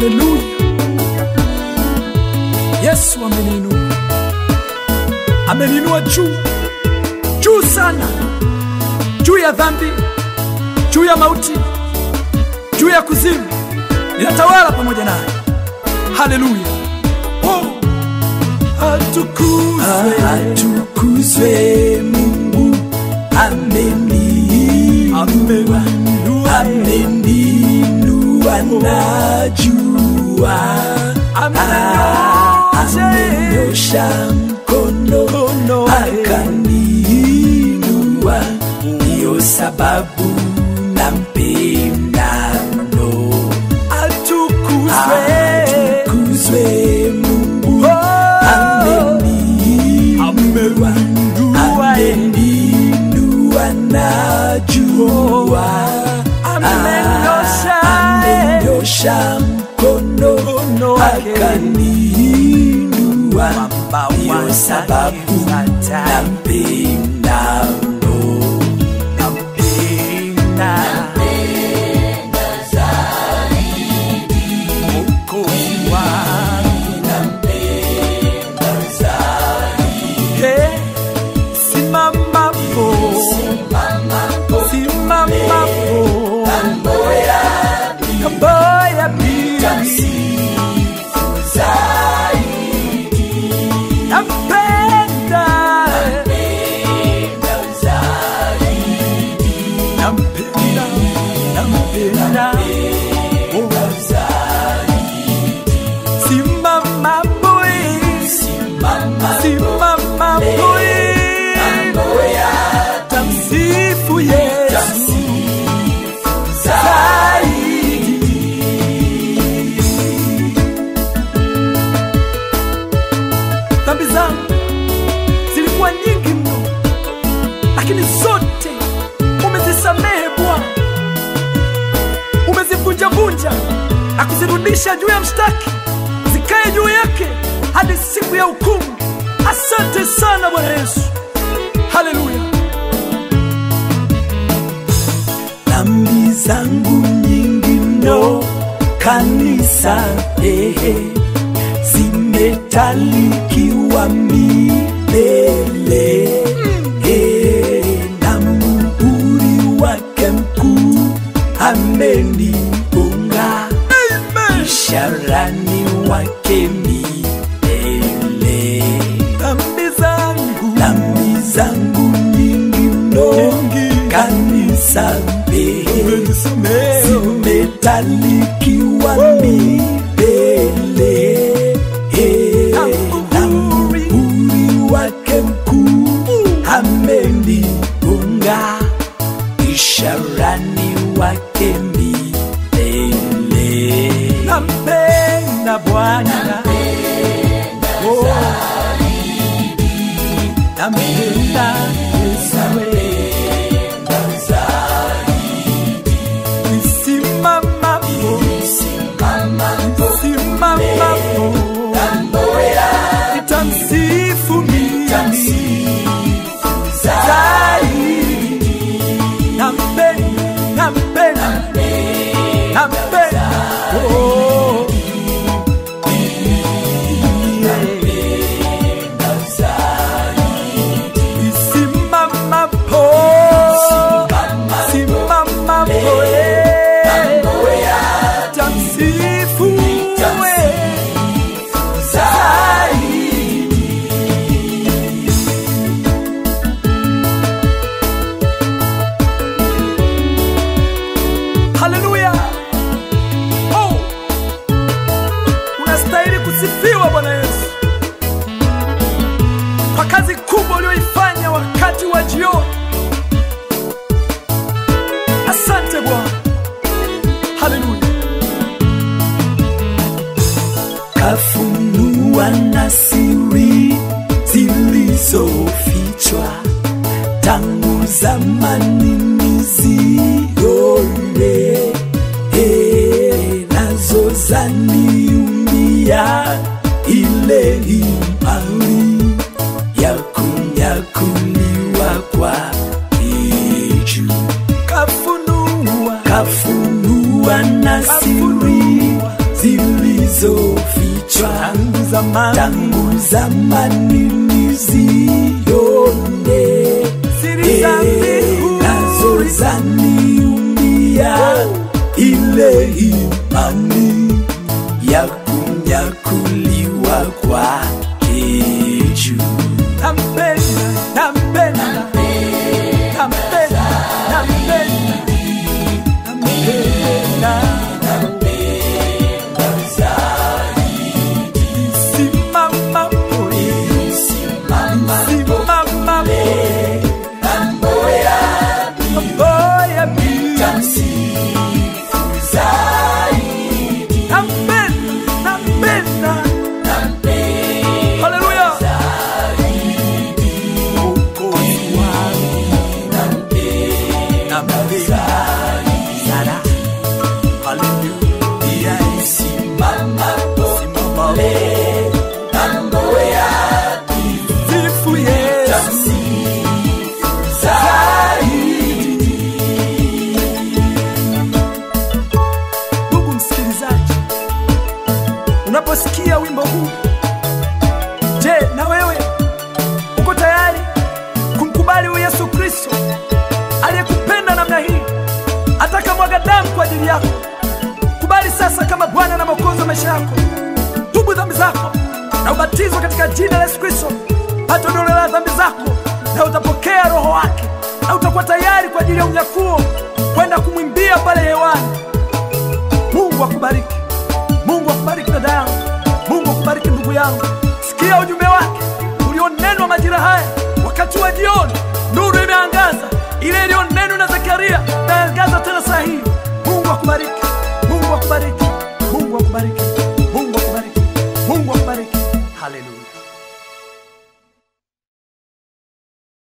Haleluya! Yesu ameniinua, ameniinua juu juu sana, juu ya dhambi, juu ya mauti, juu ya kuzimu. Ninatawala pamoja naye. Haleluya! Oh, atukuzwe, atukuzwe Mungu ameniinua ameniinua, ameninua najua amenyosha mkono Mkono, akaniinua ndiyo sababu nampenda mno atukuzwe, atukuzwe Mungu Oh, ameniinua ameniinua, ameninua najua amenyosha, amenyosha mkono Mkono wake. akaniinua Mwamba ndiyo wa sababu Zayuni. nampenda mno nampenda Mwokozi wangu. Hey, simamapo, simamapo, Kamboya pili. Nampenda, nampenda, nampenda. Oh. Simama boy, simama boy, tamsifu Yesu zaidi. Dhambi zangu zilikuwa nyingi mno, lakini zote umezisamehe Bwana, umezivunjavunja na kuzirudisha juu ya mshtaki, zikae juu yake hadi siku ya hukumu. Asante sana Bwana Yesu, haleluya. dhambi zangu nyingi mno kanisa ehe zimetalikiwa milele Eh, na muhuri wake mkuu ameniunga isharani wake milele Dhambi zangu dhambi zangu nyingi mno kanisa mbehe umenisamehe, zimetalikiwa milele Eh, na muhuri wake mkuu ameniunga isharani wake milele nampenda Bwana, Oh. nampenda Yesu wewe. Nisimamapo, nisimamapo, nitamsifu mimi zaidi. Nampenda, nampenda, nampenda, oh. Nisimamapo, simamapo, eh. Tamsifu wewe zaidi. zamani tangu zamani nizione Siri za mbinguni. nazo zaniumbia ile imani ya kunyakuliwa kwake juu nampenda nampenda nampenda nampenda nampenda simama poe simama poe mambo ya pita nampenda nampenda haleluya Mwokozi wangu nampenda sana haleluya simama simama sifu Yesu ndugu msikilizaji unaposikia wimbo huu je na wewe uko tayari kumkubali huyu yesu kristo aliyekupenda namna hii atakamwaga damu kwa ajili yako kubali sasa kama bwana na mwokozi wa maisha yako tubu dhambi zako na ubatizwa katika jina la yesu kristo hata ondoleo la dhambi zako na utapokea roho wake na utakuwa tayari kwa ajili ya unyakuo kwenda kumwimbia pale hewani mungu akubariki mungu akubariki dada yangu mungu akubariki ndugu yangu sikia ujumbe wake ulionenwa majira haya wakati wa jioni nuru imeangaza ile iliyonenwa na zekaria naangaza tena saa hii mungu akubariki mungu akubariki mungu akubariki